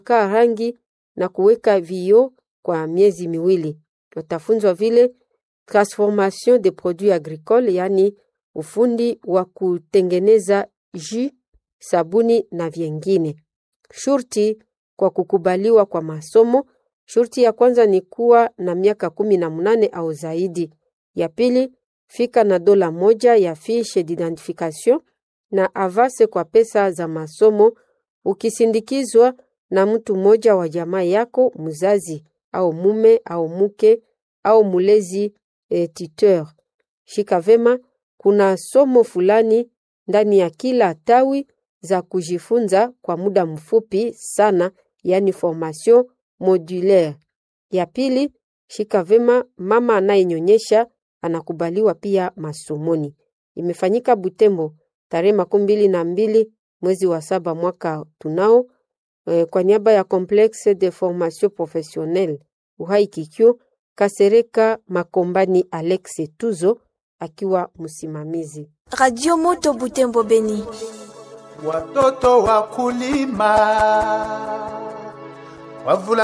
kaa rangi na kuweka vioo kwa miezi miwili. Watafunzwa vile transformation de produits agricoles, yaani ufundi wa kutengeneza jus, sabuni na vyengine. Shurti kwa kukubaliwa kwa masomo. Shurti ya kwanza ni kuwa na miaka kumi na munane au zaidi. Ya pili, fika na dola moja ya fiche d'identification na avase kwa pesa za masomo ukisindikizwa na mtu mmoja wa jamaa yako, mzazi au mume au mke au mulezi e, tuteur. Shika vema, kuna somo fulani ndani ya kila tawi za kujifunza kwa muda mfupi sana, yani formation modulaire. Ya pili, shika vema, mama anayenyonyesha anakubaliwa pia masomoni. Imefanyika Butembo tarehe makumi mbili na mbili mwezi wa saba mwaka tunao e, kwa niaba ya Complexe de Formation Professionnelle Uhai Kikyo Kasereka Makombani Alexe Tuzo akiwa msimamizi. Radio Moto Butembo Beni. Watoto wakulima wavula